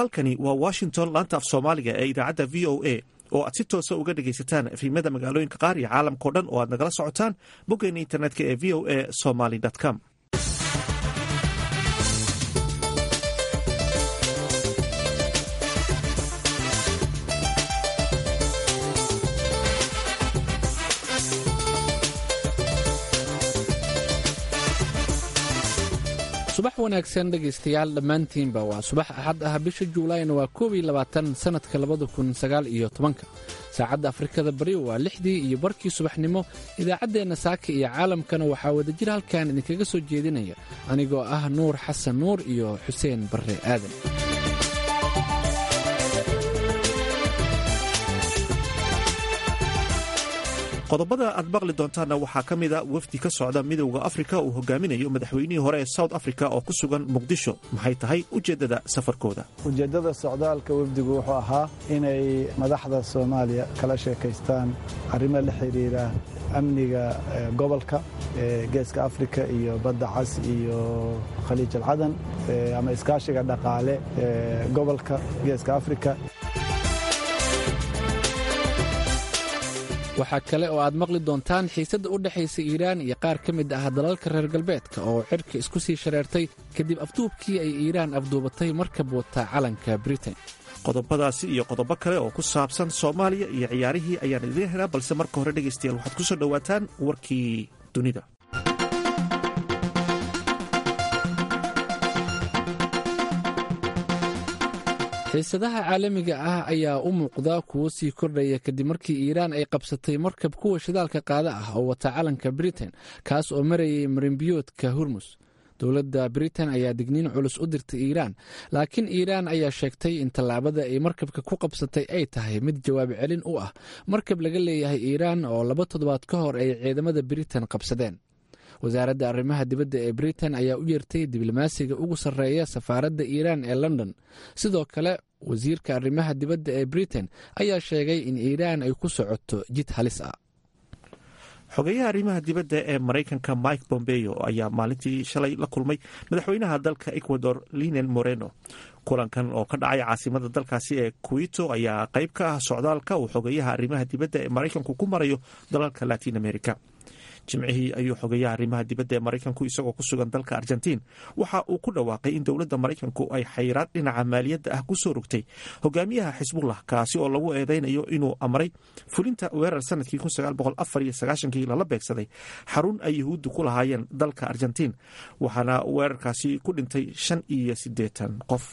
halkani waa washington laanta af soomaaliga ee idaacadda v o a oo aad si toosa uga dhegaysataan efimada magaalooyinka qaar iyo caalamkao dhan oo aad nagala socotaan boggeena internetka ee v o a somaly com subax wanaagsan dhegaystayaal dhammaantiinba waa subax axad ah bisha juulaayna waa koob iyo labaatan sannadka labada kun sagaal iyo tobanka saacadda afrikada bari waa lixdii iyo barkii subaxnimo idaacaddeenna saaka iyo caalamkana waxaa wadajir halkan idinkaga soo jeedinaya anigoo ah nuur xasan nuur iyo xuseen barre aadan qodobada aad maqli doontaanna waxaa ka mida wafdi ka socda midowda afrika uu hogaaminayo madaxweynihii hore ee south africa oo ku sugan muqdisho maxay tahay ujeeddada safarkooda ujeeddada socdaalka wafdigu wuxuu ahaa inay madaxda soomaaliya kala sheekaystaan arrimo la xidhiira amniga gobolka geeska afrika iyo badda cas iyo khaliij alcadan ama iskaashiga dhaqaale gobolka geeska afrika waxaa kale oo aad maqli doontaan xiisadda u dhexaysa iiraan iyo qaar ka mid ah dalalka reer galbeedka oo cirka isku sii shareertay kadib afduubkii ay iiraan afduubatay markab wata calanka britain qodobadaasi iyo qodobo kale oo ku saabsan soomaaliya iyo ciyaarihii ayaan idiin helaa balse marka hore dhegaystayaal waxaad ku soo dhowaataan warkii dunida xiisadaha caalamiga ah ayaa u muuqda kuwo sii kordhaya kadib markii iiraan ay qabsatay markab kuwa shidaalka qaada ah oo wata calanka britain kaas oo marayay marinbiyoodka hurmus dowladda britain ayaa digniin culus u dirtay iiraan laakiin iiraan ayaa sheegtay in tallaabada ay markabka ku qabsatay ay tahay mid jawaab celin u ah markab laga leeyahay iiraan oo laba toddobaad ka hor ay ciidamada britain qabsadeen wasaaradda arrimaha dibadda ee britain ayaa u yeertay diblomaasiga ugu sarreeya safaaradda iiraan ee london sidoo kale wasiirka arrimaha dibadda ee britain ayaa sheegay in iiraan ay ku socoto jid halis ah xogeyaha arrimaha dibadda ee maraykanka mike bombeo ayaa maalintii shalay la kulmay madaxweynaha dalka ecuador linen moreno kulankan oo ka dhacay caasimada dalkaasi ee kuito ayaa qayb ka ah socdaalka uu xogeyaha arrimaha dibadda ee maraykanku ku marayo dalalka latin america jimcihii ayuu xogeeyaha arrimaha dibadda ee maraykanku isagoo ku sugan dalka argentiin waxa uu ku dhawaaqay in dowladda maraykanku ay xayiraad dhinaca maaliyadda ah ku soo rogtay hogaamiyaha xisbullah kaasi oo lagu eedeynayo inuu amray fulinta weerar sanadkii kii lala beegsaday xarun ay yahuuddu ku lahaayeen dalka argentiin waxaana weerarkaasi ku dhintay shan iyo siddeetan qof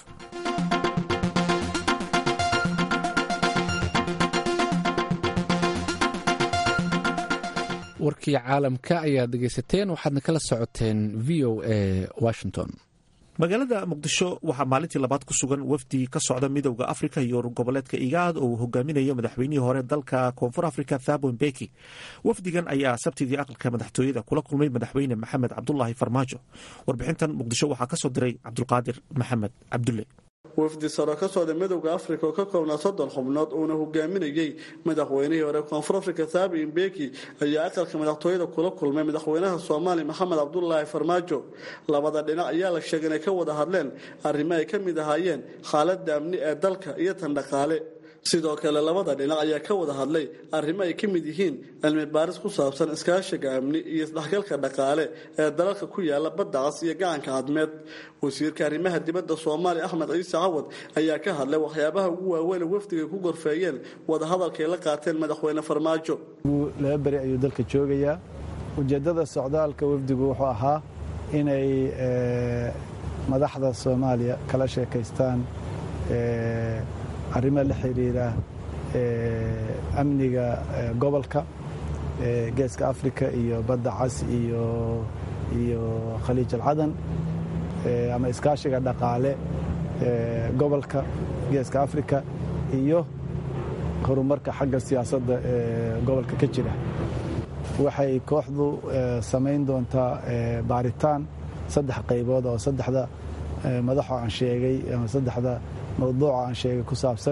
warkii caalamka ayaad dhegaysateen waxaadna kala socoteen v o a washington magaalada muqdisho waxaa maalintii labaad ku sugan wafdi ka socda midowda afrika iyo goboleedka igaad oo uu hogaaminayo madaxweynihii hore dalka koonfur afrika thabo mbeki wafdigan ayaa sabtidii aqalka madaxtooyada kula kulmay madaxweyne maxamed cabdulaahi farmaajo warbixintan muqdisho waxaa ka soo diray cabdulqaadir maxamed cabdulle wafdi saro ka socda midowda afrika oo ka koobnaa soddon xubnood uuna hogaaminayey madaxweynihii hore koonfur afrika thaabi imbeki ayaa aqalka madaxtooyada kula kulmay madaxweynaha soomaaliya maxamed cabdulaahi farmaajo labada dhinac ayaa la sheegay inay ka wada hadleen arrimo ay ka mid ahaayeen xaaladda amni ee dalka iyo tan dhaqaale sidoo kale labada dhinac ayaa ka wada hadlay arrimo ay ka mid yihiin cilmi baaris ku saabsan iskaashiga amni iyo isdhexgalka dhaqaale ee dalalka ku yaala badda cas iyo gacanka cadmeed wasiirka arrimaha dibadda soomaaliya axmed ciise cawad ayaa ka hadlay waxyaabaha ugu waaweyn wafdiga ku gorfeeyeen wadahadalkay la qaateen madaxweyne farmaajo laba beri ayuu dalka joogayaa ujeeddada socdaalka wafdigu wuxuu ahaa inay madaxda soomaaliya kala sheekaystaan arrimo la xidhiira amniga gobolka geeska afrika iyo badda cas iyo iyo khaliij alcadan ama iskaashiga dhaqaale gobolka geeska afrika iyo horumarka xagga siyaasadda ee gobolka ka jira waxay kooxdu samayn doontaa baaritaan saddex qaybood oo saddexda madaxoo aan sheegay ama saddexda mawduuca aan sheegay ku saabsan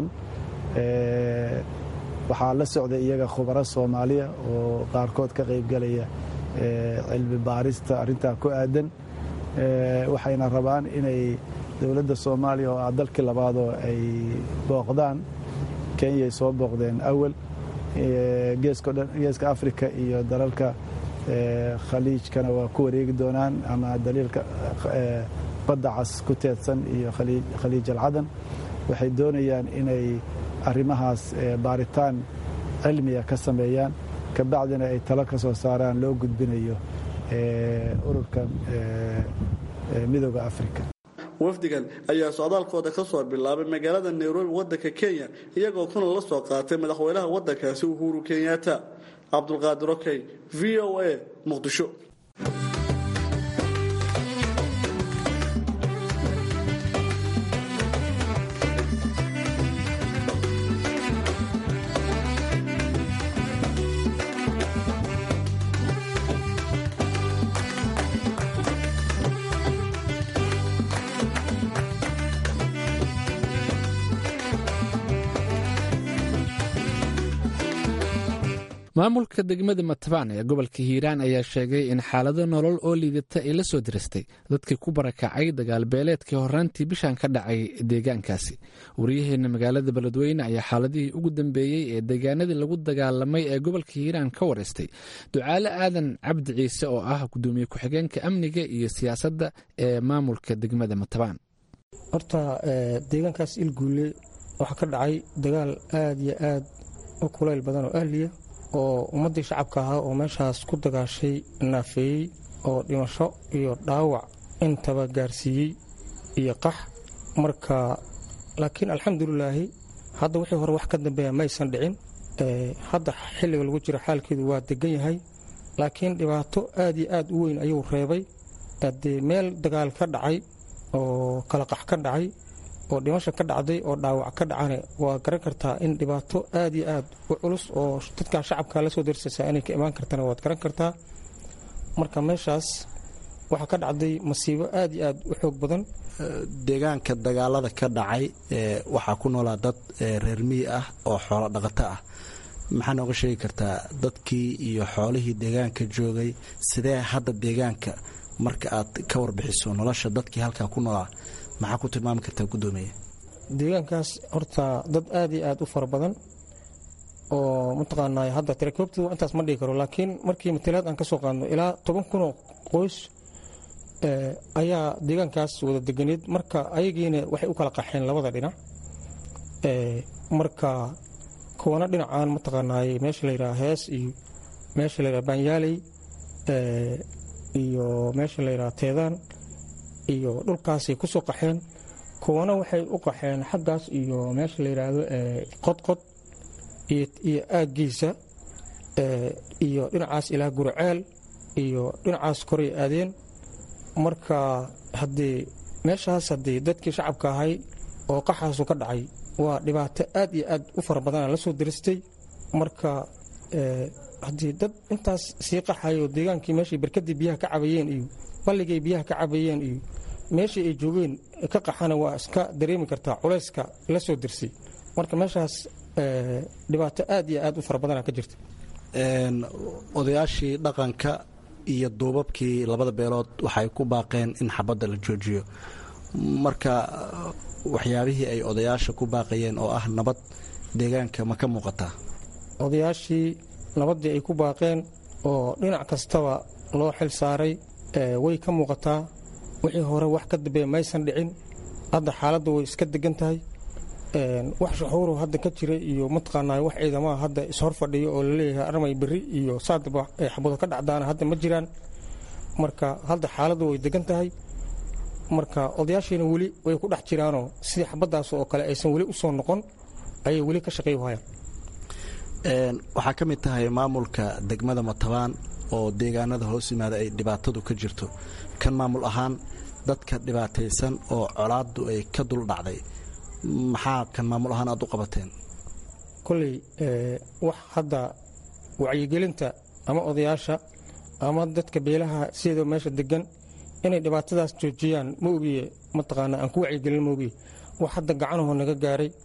waxaa la socday iyaga khubaro soomaaliya oo qaarkood ka qaybgelaya cilmi baarista arrintaa ku aadan waxayna rabaan inay dowladda soomaaliya oo ah dalkii labaadoo ay booqdaan kenyay soo booqdeen awal geeska afrika iyo dalalka khaliijkana waa ku wareegi doonaan ama daliilka badda cas ku teedsan iyo khaliij alcadan waxay doonayaan inay arrimahaas baaritaan cilmiya ka sameeyaan kabacdina ay talo ka soo saaraan loo gudbinayo ururka midooda afrika wafdigan ayaa socdaalkooda ka soo bilaabay magaalada nairobi waddanka kenya iyagoo kuna la soo qaatay madaxweynaha waddankaasi uhuru kenyatta cabdulqaadir okey v o a muqdisho maamulka degmada matabaan ee gobolka hiiraan ayaa sheegay in xaalado nolol oo liidata ay la soo diristay dadkii ku barakacay dagaalbeeleedkii horaantii bishan ka dhacay deegaankaasi waryaheena magaalada beledweyne ayaa xaaladihii ugu dambeeyey ee deegaanadii lagu dagaalamay ee gobolka hiiraan ka wareystay ducaale aadan cabdi ciise oo ah gudoomiye ku-xigeenka amniga iyo siyaasadda ee maamulka degmada matabaan horta deegaankaas ilguule waxaa ka dhacay dagaal aad iyo aad u kulayl badan oo ahliya oo ummaddii shacabka ahaa oo meeshaas ku dagaashay naafeeyey oo dhimasho iyo dhaawac intaba gaarsiiyey iyo qax marka laakiin alxamdulilaahi hadda wixii hore wax ka dambeeya maysan dhicin hadda xilliga lagu jiro xaalkeedu waa degan yahay laakiin dhibaato aad iyo aad u weyn ayuu reebay dee meel dagaal ka dhacay oo kala qax ka dhacay oo dhimasha ka dhacday oo dhaawac ka dhacane waa garan kartaa in dhibaato aad iyo aad u culus oo dadkaa shacabka la soo darsaysaa inay ka imaan kartana waad garan kartaa marka meeshaas waxaa ka dhacday masiibo aad iyo aad u xoog badan deegaanka dagaalada ka dhacay waxaa ku noolaa dad reer miyi ah oo xoolo dhaqato ah maxaa nooga sheegi kartaa dadkii iyo xoolihii deegaanka joogay sidee hadda deegaanka marka aad ka warbixiso nolosha dadkii halkaa ku noolaa maxaa ku tilmaami kartaa gudoomiye deegaankaas horta dad aad iyo aad u fara badan oo mataqaanaa hadda tirakoobtu intaas ma dhigi karo laakiin markii matalaad aan ka soo qaadno ilaa toban kunoo qoys ayaa deegaankaas wada deganeed marka ayagiina waxay u kala qaxeen labada dhinac marka kuwana dhinacaan mataqaanaaye meesha layidhaha hees iyo meesha layidhaha baanyaaley iyo meesha layidhaha teedaan iyo dhulkaasay ku soo qaxeen kuwana waxay u qaxeen xaggaas iyo meesha la yidhaahdo qodqod iyo aaggiisa iyo dhinacaas ilaa gurceel iyo dhinacaas koray aadeen marka haddii meeshaas haddii dadkii shacabka ahay oo qaxaasu ka dhacay waa dhibaato aad iyo aad u fara badana la soo diristay marka haddii dad intaas sii qaxayo deegaankii meeshay barkadii biyaha ka cabayeen iyo balligay biyaha ka cabayeen iyo meeshii ay joogeen ka qaxana waa iska dareemi kartaa culayska la soo dirsay marka meeshaas dhibaato aad iyo aad u fara badana ka jirta odayaashii dhaqanka iyo duubabkii labada beelood waxay ku baaqeen in xabadda la joojiyo marka waxyaabihii ay odayaasha ku baaqayeen oo ah nabad deegaanka ma ka muuqataa odayaashii nabaddii ay ku baaqeen oo dhinac kastaba loo xil saaray way ka muuqataa wixii hore wax ka dambeeya maysan dhicin hadda xaaladda way iska degan tahay wax shuxuuru hadda ka jira iyo mataqaanaa wax ciidamaha hadda ishor fadhiyo oo laleeyahay armay berri iyo saadaba ay xabado ka dhacdaana hadda ma jiraan marka hadda xaaladdu way degan tahay marka odayaashiina weli way ku dhex jiraanoo sidii xabaddaas oo kale aysan weli u soo noqon ayay weli ka shaqay hayaan waxaa ka mid tahay maamulka degmada matabaan oo deegaanada hoos yimaada ay dhibaatadu ka jirto kan maamul ahaan dadka dhibaataysan oo colaaddu ay ka dul dhacday maxaa kan maamul ahaan aad u qabateen kolley wax hadda wacyigelinta ama odayaasha ama dadka beelaha sidoo meesha degan inay dhibaatadaas joojiyaan ma ogiye mataqaanaa aan ku wacyigelin ma ogiye wax hadda gacanahoo naga gaaray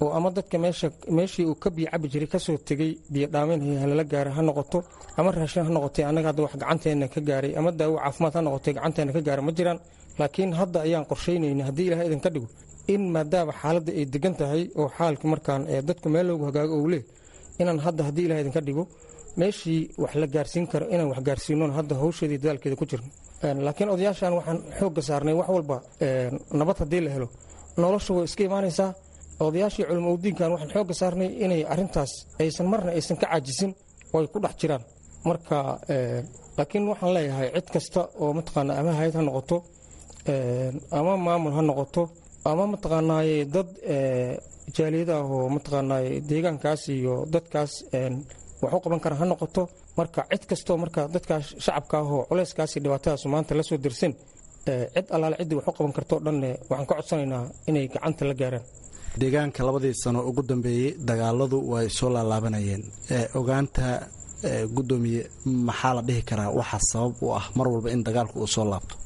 oo ama dadka meeshii uu ka biyo cabi jiray kasoo tegey biyo dhaaminhay halala gaara ha noqoto ama raashin ha noqotay annaga hadda wax gacanteenna ka gaaray ama daawo caafimaad ha noqotay gacanteenna ka gaara ma jiraan laakiin hadda ayaan qorshaynayna haddii ilahay idinka dhigo in maadaama xaaladda ay degan tahay oo xaalki markaan dadku meel loogu hagaago ou leh inaan hadda haddii ilahay idinka dhigo meeshii wax la gaarsiin karo inaan wax gaarsiinon hadda hawsheedii dadaalkeeda ku jirno laakiin odayaashan waxaan xoogga saarnay wax walba nabad haddii la helo nolosha way iska imaanaysaa odayaashii culimo udiinkan waxaan xoogga saarnay inay arintaas aysan marna aysan ka caajisin oo ay ku dhex jiraan marka laakiin waxaan leeyahay cid kasta oo mataqaana ama hay-ad ha noqoto ama maamul ha noqoto ama mataqaanaaye dad jaaliyada ah oo mataqaanaaye deegaankaas iyo dadkaas wax u qaban kara ha noqoto marka cid kastoo marka dadkaas shacabka ah oo culeyskaasi dhibaatadaas maanta la soo dirsan cid allaale ciddii wax u qaban kartoo dhanne waxaan ka codsanaynaa inay gacanta la gaaraan deegaanka labadii sano ugu dambeeyey dagaaladu way soo laalaabanayeen ogaanta gudoomiye maxaa la dhihi karaa waxa sabab u ah mar walba in dagaalku uu soo laabto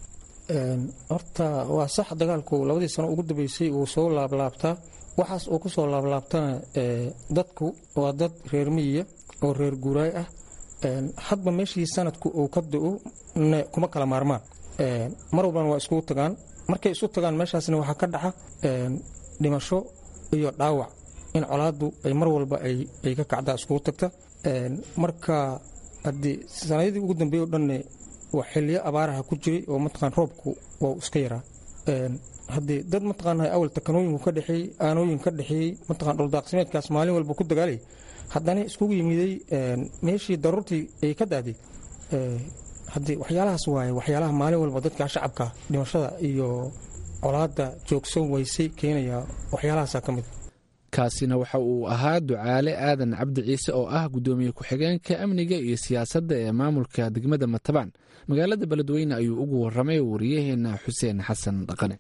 horta waa sax dagaalku labadii sano ugu dambeysay uu soo laablaabtaa waxaas uu ku soo laablaabtana dadku waa dad reer miyiya oo reer guuraay ah hadba meeshii sanadku uu ka do-o kuma kala maarmaan mar walbana waa iskugu tagaan markay isu tagaan meeshaasna waxaa ka dhaxa dhimasho iyo dhaawac in colaaddu ay mar walba ay ka kacdaa iskugu tagta marka haddii sanadadii ugu dambeeye o dhanne waa xiliyo abaaraha ku jiray oo mataqaan roobku waa iska yaraa haddii dad mataqaana awal takanooyinku ka dhexeeyey aanooyin ka dhexeeyey mataqaan dhuldaaqsimeedkaas maalin walba ku dagaalay haddana iskugu yimiday meeshii daruurtii ay ka daaday haddii waxyaalahaas waaye waxyaalaha maalin walba dadka shacabka dhimashada iyo colaadda joogsan weysay keenaya waxyaalahaasa ka mid kaasina waxa uu ahaa ducaale aadan cabdi ciise oo ah gudoomiye ku-xigeenka amniga iyo siyaasadda ee maamulka degmada matabaan magaalada beledweyne ayuu ugu waramay wariyaheena xuseen xasan dhaqane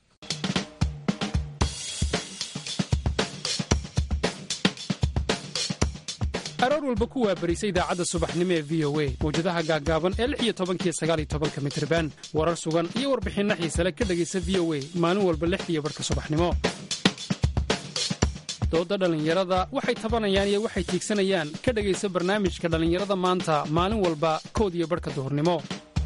aroor walba ku waabarisa idaacadda subaxnimo ee v o a mawjadaha gaaggaaban ee lix iyo tobankiyo sagaal iyo tobanka mitriban warar sugan iyo warbixinno xiisale ka dhegaysa v o a maalin walba lix iyo barhka subaxnimo dooda dhallinyarada waxay tabanayaan iyo waxay tiigsanayaan ka dhegaysa barnaamijka dhallinyarada maanta maalin walba kood iyo barhka duhurnimo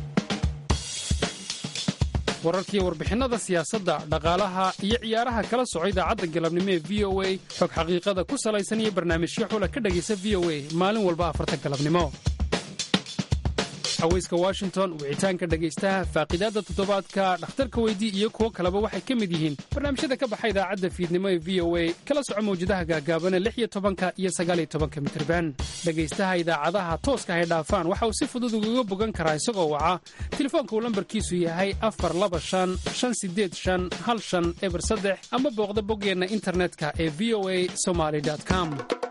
wararkiiyo warbixinnada siyaasadda dhaqaalaha iyo ciyaaraha kala soco idaacadda galabnimo ee v o a xog xaqiiqada ku salaysan iyo barnaamijyo xula ka dhegaysa v o a maalin walba afarta galabnimo haweyska washington wicitaanka dhegaystaha faaqidaadda toddobaadka dhakhtarka weydii iyo kuwo kaleba waxay ka mid yihiin barnaamijyada ka baxa idaacadda fiidnimo ee v o a kala soco mawjadaha gaagaabana lix iyo tobanka iyo sagaaliyo tobanka mitirban dhegaystaha idaacadaha tooska hay dhaafaan waxa uu si fudud ugaga bogan karaa isagoo waca telefoonka uu lambarkiisu yahay afar laba shan shan sideed shan hal shan eber saddex ama booqda boggeenna internetka ee v o a somaly com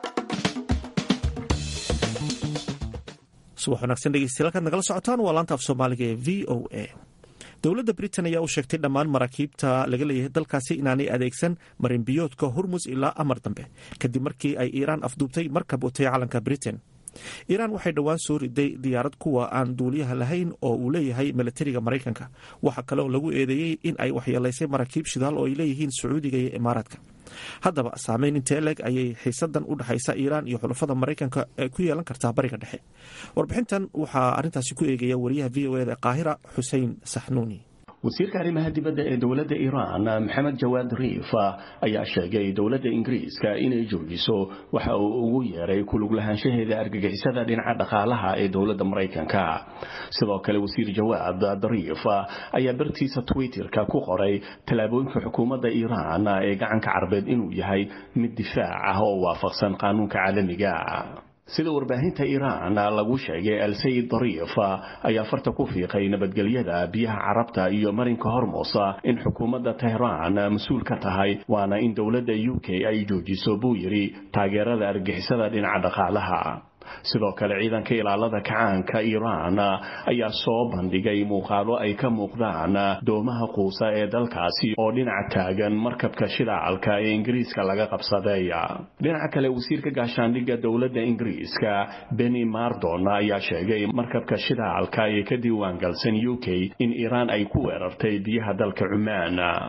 subax wanaagsan dhegeystayaal halkaad nagala socotaan waa laanta af soomaaliga ee v o a dowladda britain ayaa u sheegtay dhammaan maraakiibta laga leeyahay dalkaasi inaanay adeegsan marinbiyoodka hormus ilaa amar dambe kadib markii ay iiraan afduubtay markab watay calanka britain iiraan waxay dhowaan soo riday diyaarad kuwa aan duuliyaha lahayn oo uu leeyahay milatariga maraykanka waxaa kale oo lagu eedeeyey in ay waxyeelaysay maraakiib shidaal oo ay leeyihiin sacuudiga iyo imaaraadka haddaba saameyn intee leg ayay xiisadan u dhexaysa iiraan iyo xulafada maraykanka ku yeelan kartaa bariga dhexe warbixintan waxaa arintaasi ku eegaya wariyaha v o eda qaahira xusein saxnuuni wasiirka arrimaha dibadda ee dowladda iiraan maxamed jawaad riif ayaa sheegay dowladda ingiriiska inay joojiso waxa uu ugu yeeray kulug lahaanshaheeda argagixisada dhinaca dhaqaalaha ee dowladda maraykanka sidoo kale wasiir jawaad dariif ayaa bartiisa twitterka ku qoray tallaabooyinka xukuumadda iiraan ee gacanka carbeed inuu yahay mid difaac ah oo waafaqsan qaanuunka caalamiga sida warbaahinta iiraan lagu sheegay alsayid dariif ayaa farta ku fiiqay nabadgelyada biyaha carabta iyo marinka hormusa in xukuumadda tehraan mas-uul ka tahay waana in dowladda u k ay joojiso buu yidhi taageerada argixisada dhinaca dhaqaalaha sidoo kale ciidanka ilaalada kacaanka iiraan ayaa soo bandhigay muuqaalo ay ka muuqdaan doomaha quusa ee dalkaasi oo dhinaca taagan markabka shidaalka ee ingiriiska laga qabsaday dhinaca kale wasiirka gaashaandhigga dowladda ingiriiska beni mardon ayaa sheegay markabka shidaalka ee ka diiwaangalsan u k in iiraan ay ku weerartay biyaha dalka cumaan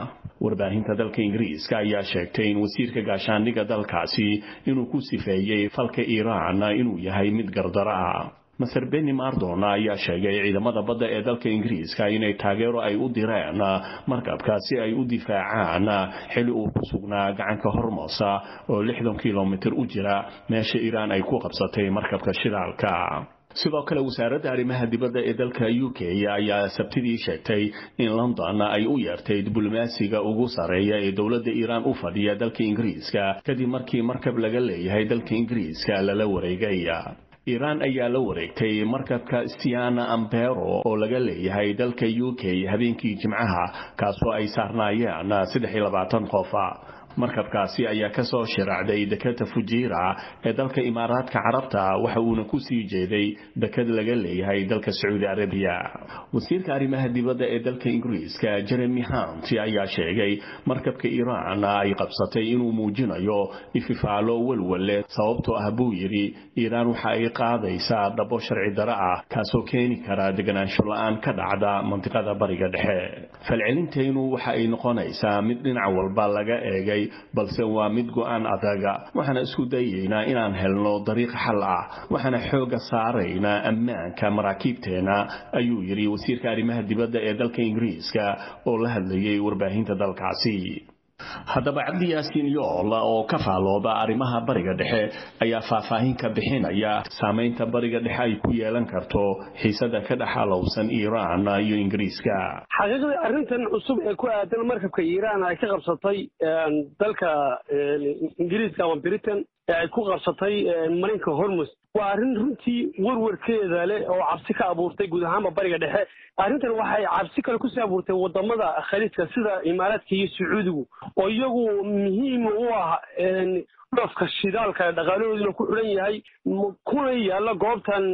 warbaahinta dalka ingiriiska ayaa sheegtay in wasiirka gaashaandhigga dalkaasi inuu ku sifeeyey falka iiraan inuu yahay mid gardaro ah maser beni mardon ayaa sheegay ciidamada badda ee dalka ingiriiska inay taageero ay u direen markabka si ay u difaacaan xili uu ku sugnaa gacanka hormosa oo lixdan kilomitir u jira meesha iiraan ay ku qabsatay markabka shidaalka sidoo kale wasaaradda arrimaha dibadda ee dalka u k ayaa sabtidii sheegtay in london ay u yeertay diblomaasiga ugu sarreeya ee dowladda iiraan u fadhiya dalka ingiriiska kadib markii markab laga leeyahay dalka ingiriiska lala wareegay iiraan ayaa la wareegtay markabka stiana ambero oo laga leeyahay dalka u k habeenkii jimcaha kaasoo ay saarnaayeen saddex iyo labaatan qof markabkaasi ayaa ka soo shiraacday dekada fujiira ee dalka imaaraadka carabta waxa uuna ku sii jeeday dekad laga leeyahay dalka sacuudi arabiya wasiirka arrimaha dibadda ee dalka ingiriiska jeremy hunt ayaa sheegay markabka iiraan ay qabsatay inuu muujinayo ififaalo walwalle sababtoo ah buu yidhi iiraan waxa ay qaadaysaa dhabo sharci daro ah kaasoo keeni kara deganaansho la-aan ka dhacda mantiqada bariga dhexe falcelintaynu waxa ay noqonaysaa mid dhinac walba laga eegay balse waa mid go-aan adaga waxaana isku dayaynaa inaan helno dariiq xal ah waxaana xooga saaraynaa ammaanka maraakiibteena ayuu yidhi wasiirka arrimaha dibadda ee dalka ingiriiska oo la hadlayay warbaahinta dalkaasi haddaba cabdi yaasiin yool oo ka faalooda arrimaha bariga dhexe ayaa faahfaahin ka bixinaya saamaynta bariga dhexe ay ku yeelan karto xiisada ka dhex alowsan iiraan iyo ingiriiska xaqiiqdii arrintan cusub ee ku aadan markabka iiraan ay ka qabsatay dalka ingiriiska ama britain ee ay ku qabsatay marinka hormus waa arrin runtii warwarkeeda leh oo cabsi ka abuurtay guud ahaanba bariga dhexe arrintan waxay cabsi kale kusii abuurtay wadamada khaliijka sida imaaraadka iyo sacuudigu oo iyagu muhiim u ah dhoofka shidaalka dhaqaalahooduna ku xidhan yahay kuna yaalla goobtan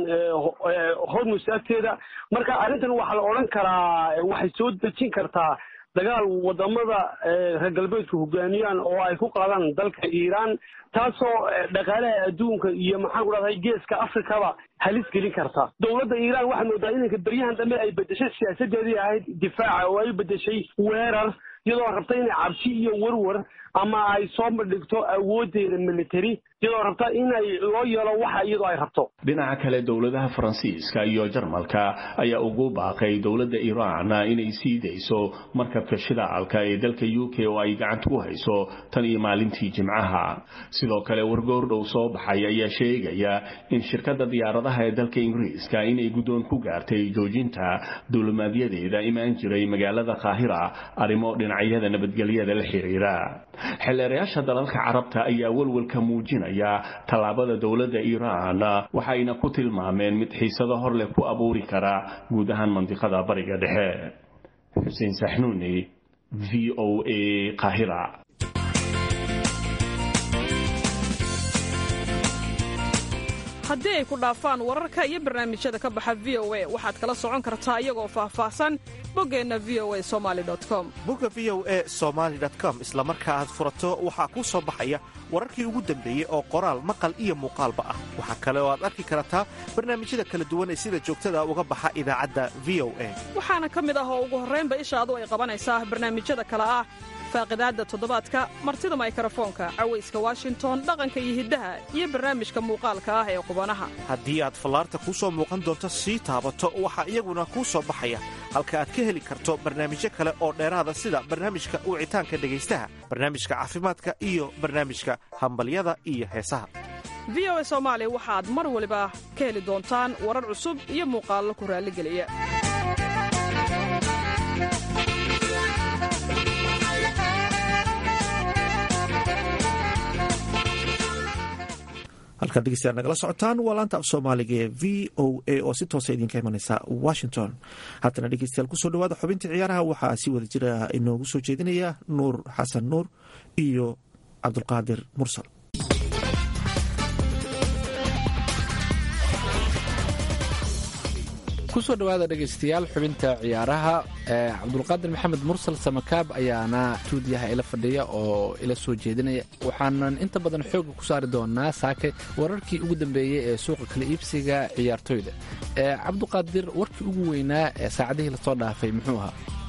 hormus agteeda marka arrintan waxaa la odhan karaa waxay soo dejin kartaa dagaal wadamada reer galbeedku hogaamiyaan oo ay ku qaadaan dalka iiraan taasoo dhaqaalaha adduunka iyo maxaan ku dhahday geeska afrikaba halis gelin karta dowladda iiraan waxaa moodaa inanka beryahan dambe ay bedeshay siyaasadeedii ahayd difaaca oo ay bedeshay weerar iyadoo rabta inay cabsi iyo warwar ama ay soo bandhigto awoodeeda military iyadoo rabta inay loo yeelo waxa iyadoo ay rabto dhinaca kale dowladaha faransiiska iyo jarmalka ayaa ugu baaqay dowladda iiraan inay sii dayso markabka shidaalka ee dalka u k oo ay gacanta ku hayso tan iyo maalintii jimcaha sidoo kale wargoordhow soo baxay ayaa sheegaya in shirkadda diyaaradaha ee dalka ingiriiska inay guddoon ku gaartay joojinta duulimaadyadeeda imaan jiray magaalada qaahira arrimo dhinacyada nabadgelyada la xiriira xildheerayaasha dalalka carabta ayaa walwalka muujinaya tallaabada dowladda iiraan waxayna ku tilmaameen mid xiisado hor leh ku abuuri kara guud ahaan mandiqada bariga dhexe xuseen saxnuuni v o a qaahira haddii ay ku dhaafaan wararka iyo barnaamijyada ka baxa v o a waxaad kala socon kartaa iyagoo faahfaahsan boggeenna v o a somali com bogga v o e somaali com isla marka aad furato waxaa kuu soo baxaya wararkii ugu dambeeyey oo qoraal maqal iyo muuqaalba ah waxaa kale oo aad arki kartaa barnaamijyada kala duwan ee sida joogtada uga baxa idaacadda v o a waxaana ka mid ah oo ugu horraynba ishaadu ay qabanaysaa barnaamijyada kale ah faaqidaadda toddobaadka martida maykarafoonka cawayska washington dhaqanka iyo hiddaha iyo barnaamijka muuqaalka ah ee qubanaha haddii aad fallaarta kuu soo muuqan doonto sii taabato waxaa iyaguna kuu soo baxaya halka aad ka heli karto barnaamijyo kale oo dheeraada sida barnaamijka wicitaanka dhegaystaha barnaamijka caafimaadka iyo barnaamijka hambalyada iyo heesaha v o a soomaali waxaad mar waliba ka heli doontaan warar cusub iyo muuqaallo ku raalligeliya halkaad dhegeystayaal nagala socotaan waa laanta af soomaaliga ee v o a oo si toosa idinka imanaysa washington haddana dhegeystayaal kusoo dhawaada xubintii ciyaaraha waxaa si wada jira inoogu soo jeedinaya nuur xasan nuur iyo cabdulqaadir mursal kusoo dhawaada dhegaystayaal xubinta ciyaaraha cabdulqaadir maxamed mursal samakaab ayaana stuudiyaha ila fadhiya oo ila soo jeedinaya waxaanan inta badan xooga ku saari doonaa saake wararkii ugu dambeeyey ee suuqa kala iibsiga ciyaartoyda cabduqaadir warkii ugu weynaa ee saacadihii lasoo dhaafay muxuu ahaa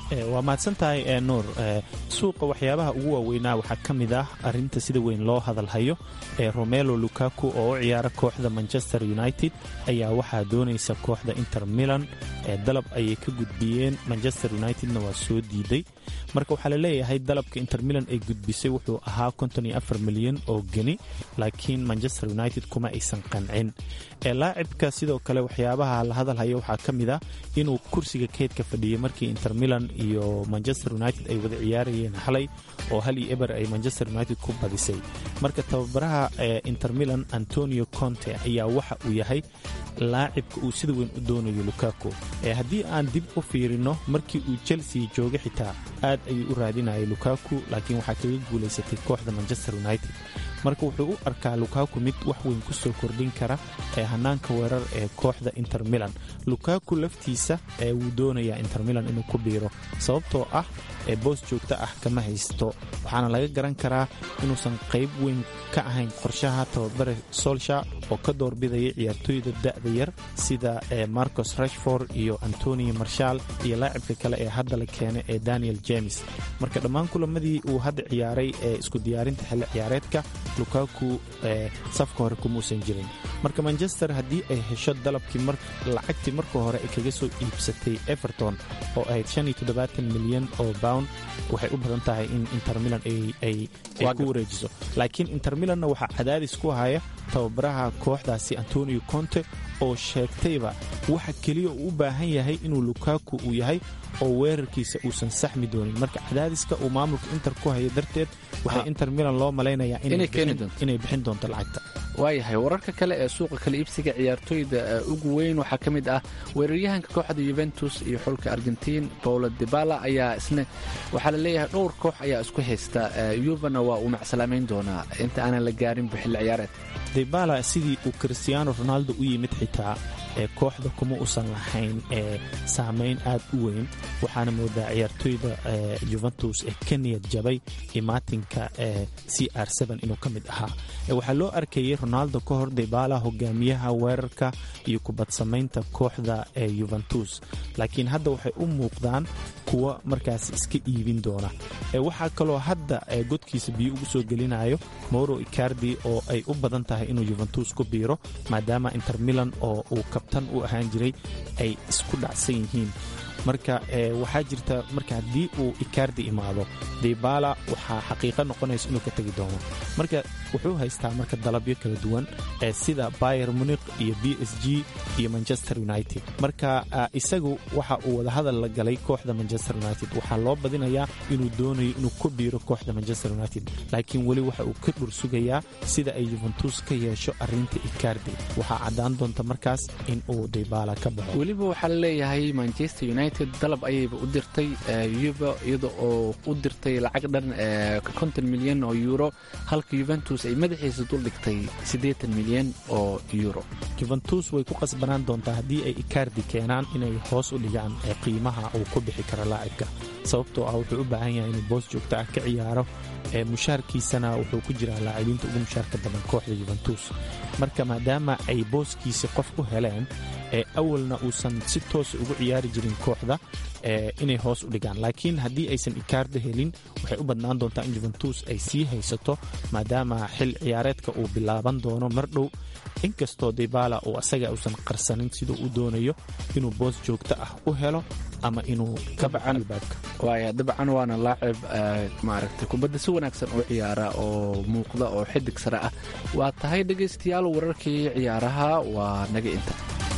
waa mahadsan tahay nuur suuqa waxyaabaha ugu waaweynaa waxaa ka mid ah arinta sida weyn loo hadalhayo ee romelo lukaku oo u ciyaara kooxda manchester united ayaa waxaa doonaysa kooxda inter milan ee dalab ayay ka gudbiyeen manchester unitedna waa soo diiday marka waxaa laleeyahay dalabka inter milan ay gudbisay wuxuu ahaa milyan oo geni laakiin manchester united kuma aysan qancin laacibka sidoo kale waxyaabaha la hadalhayo waxaa ka mid ah inuu kursiga keedka fadhiyey markii inter milan iyo manchester united ay wada ciyaarayeen xalay oo hal iyo eber ay manchester united ku badisay marka tababaraha inter milan antonio conte ayaa waxa uu yahay laacibka uu sida weyn u doonayo lukaku haddii aan dib u fiirino markii uu chelsea joogay xitaa aad ayuu u raadinayay lukaku laakiin waxaa kaga guulaysatay kooxda manchester united marka wuxuu u arkaa lukaku mid wax weyn ku soo kordhin kara ee hanaanka weerar ee kooxda inter milan lukaku laftiisa wuu doonayaa inter milan inuu ku biiro sababtoo ah boos joogto ah kama haysto waxaana laga garan karaa inuusan qayb weyn ka ahayn qorshaha tababare solsha oo ka doorbidaya ciyaartooyda da'da yar sida marcos rashford iyo antonio marshal iyo laacibka kale ee hadda la keenay ee daniel james marka dhammaan kulamadii uu hadda ciyaaray ee isku diyaarinta xilli ciyaareedka lukaku safka hore kumuusan jirin marka manchester haddii ay hesho dalabkii lacagtii marka hore ay kaga soo iibsatay everton oo ahayd milyan oo pound waxay u badan tahay in inter milan ay ku wareejiso laakiin inter milanna waxaa cadaadis ku haya tababaraha kooxdaasi antonio conte oo sheegtayba waxa keliya uu u baahan yahay inuu lukaku uu yahay oo weerarkiisa uusan saxmi doonin marka cadaadiska uu maamulka inter ku hayo darteed waxay inter milan loo malaynayaa inay bixin doonto lacagta waayahay wararka kale ee suuqa kala iibsiga ciyaartooyda ugu weyn waxaa ka mid ah weeraryahanka kooxda yuventus iyo xulka argentiin paulo dibala ayaa isna waxaa la leeyahay dhowr koox ayaa isku haysta yuvana waa uu macsalaameyn doonaa inta aanan la gaarin bixilli ciyaareed dibala sidii uu cristiano ronaldo u yimid xitaa ee kooxda kuma usan lahayn ee saamayn aad u weyn waxaana moodaa ciyaartooyda juventus ee ka niyad jabay imaatinka ee c r inuu ka mid ahaa waxaa loo arkayay ronaldo ka hor dibala hogaamiyaha weerarka iyo kubadsamaynta kooxda ee yuventus laakiin hadda waxay u muuqdaan kuwa markaas iska iibin doona waxaa kaloo hadda godkiisa biyo ugu soo gelinayo moro icardi oo ay u badan tahay inuu yuventus ku biiro maadaama inter milan oo uu kabtan u ahaan jiray ay isku dhacsan yihiin marka waxaa jirta marka haddii uu icardi imaado dibala waxaa xaqiiqa noqonaysa inuu ka tegi doono marka wuxuu haystaa marka dalabyo kala duwan sida bayer muniq iyo b s g iyo manchester united marka isagu waxa uu wadahadal la galay kooxda manchester united waxaa loo badinayaa inuu doonayo inuu ku biiro kooxda manchester united laakiin weli waxa uu ka dhur sugayaa sida ay yuventus ka yeesho arinta icardi waxaa caddaan doonta markaas in uu dibala ka baxo weliba waxaa laleeyahay manchester united dalab ayayba u dirtay yuba iyada oo u dirtay lacag dhan konton milyan oo euro halka yuventus ay madaxiisa duldhigtay siddeetan milyan oo euro juventus way ku qasbanaan doontaa haddii ay icardi keenaan inay hoos u dhigaan qiimaha uu ku bixi karo laacibka sababtoo ah wuxuu u baahan yahay inuu boos joogto ah ka ciyaaro mushaarkiisana wuxuu ku jiraa laacibiinta ugu mushaarka badan kooxda yuventus marka maadaama ay booskiisi qof u heleen ee awalna uusan si toosa ugu ciyaari jirin kooxda inay hoos u dhigaan laakiin haddii aysan ikaarda helin waxay u badnaan doontaa in juventus ay sii haysato maadaama xil ciyaareedka uu bilaaban doono mar dhow inkastoo dibala uu asaga uusan qarsanin siduu u doonayo inuu boos joogto ah u helo ama inuu ka bacan albaabka waaya dabcan waana laacib maaragtay kubadda si wanaagsan u ciyaara oo muuqda oo xidig sare ah waa tahay dhegaystayaal wararkii ciyaaraha waa naga inta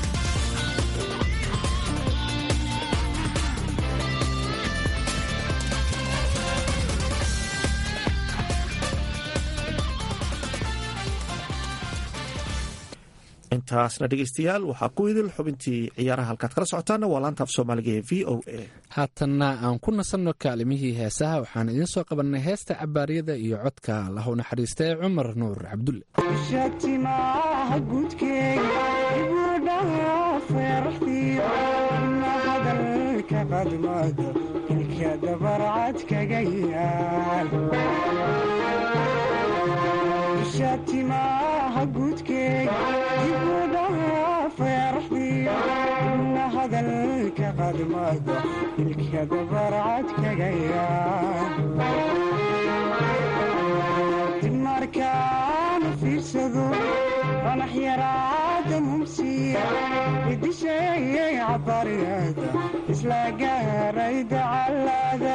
intaasna dhegeystayaal waxaa ku idil xubintii ciyaaraha halkaad kala socotaana waa laanta af soomaaliga ee v o a haatanna aan ku nasanno kaalimihii heesaha waxaan idiin soo qabannay heesta cabaaryada iyo codka lahu naxariista ee cumar nuur cabdulle shatimaha gudkeega ibudhaha feeraxdiyo na hadalka qadmada ilka dabarcad kaga yaal shatimaha gudkeega ibudhaha feeraxdiyo na hadalka qadmada ilka dabarcad kaga yaadib markaanu fiirsado qanax yaraada mumsiya idisheeyay cabaryada isla gaaray dacalada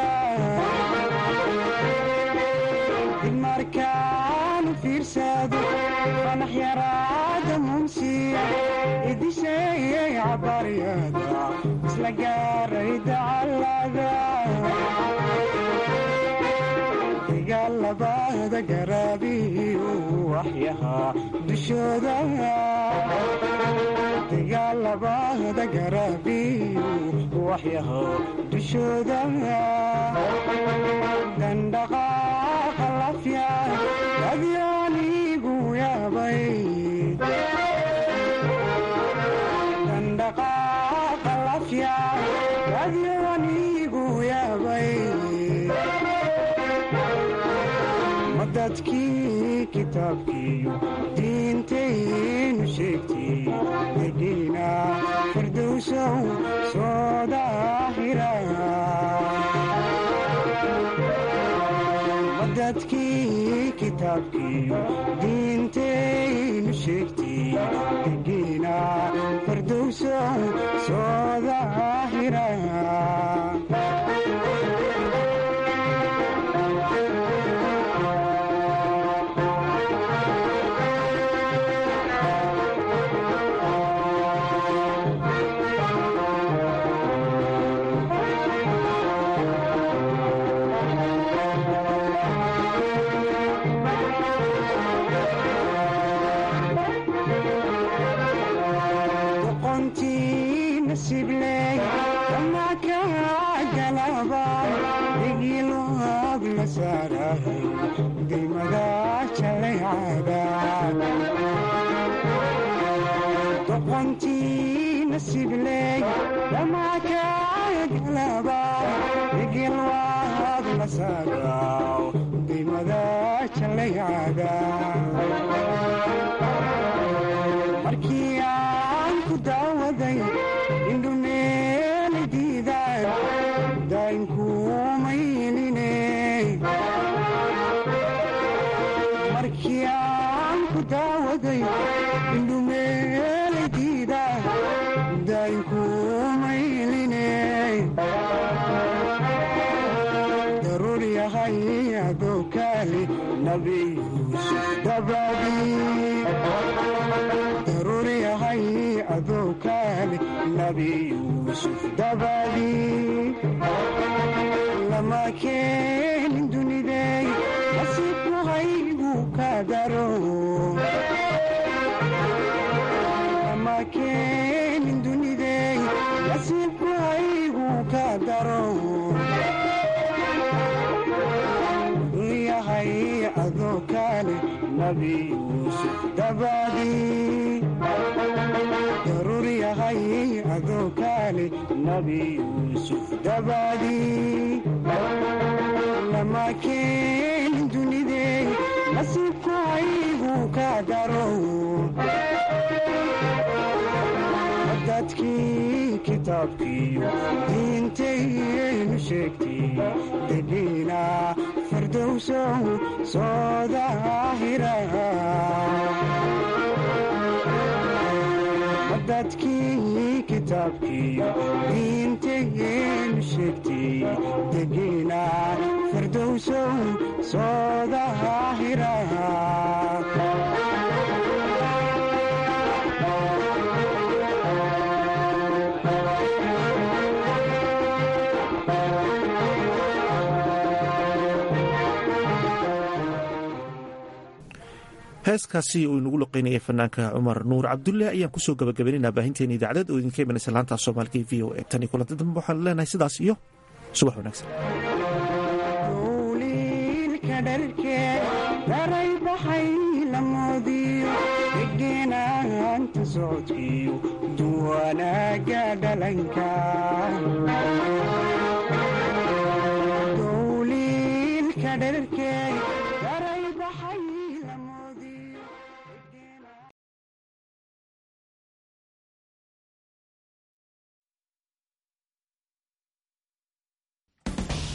dib markaanu fiirsado qanax yaraada mumsiya idisheeyay cabaryada isla gaaray dacalada dagaalabada garaabiyu waxyahaa dushooda dagaalabada garaabiyu waxyahaa dushooda dandhaqaaqa lafya adyaanigu yaabay dandhaqaaqa lafya adyaanigu yaabay madadkii kitaabkiiyo diintaynu sheegtay degiina firdowsow soo daahira madadkii kitaabkiiyo diintaynu sheegtay degiina firdowsow soo daahira doqontii nasibley dhamakagalaba igilwaad la saagaw dimada jalaycaga markii aan ku daawaday indhumeeli diidaan daynkumaynine markii aan ku daawaday indhumeeladiida daynkumayline daruur yahay adookaali nabi yuusuf dabadii daruur yahay adookaali nabi yuusuf dabadii lama keenin dunidey nasiibku haygu ka daro lama keenin dunidey nasiibku haygu ka daro yahay adoo kale nabi yuusuf dabadii daruur yahay adoo kale nabi yuusuf dabadii lama keenin dunidey nasiibku haygu ka daro dadkii kitaabkiiyo diintaynu sheegtay degiina firdowsow soo daahira dadkii kitaabkiiyo diintaynu sheegtay degiina firdowsow soo daahira heeskaasi uu inagu loqeynayay fanaanka cumar nuur cabdulle ayaan kusoo gabagabaynaynaa baahinteena idaacadad oo idinka imanaysa laanta soomaaliga v o e tan iyo kulanta dambe waxaan leenahay sidaas iyo subax wanaagsan uliilka dharkee daray baxay lamoodiyo iginaanta socodkiyo duwanaaga dhalanka dowliilka dharkee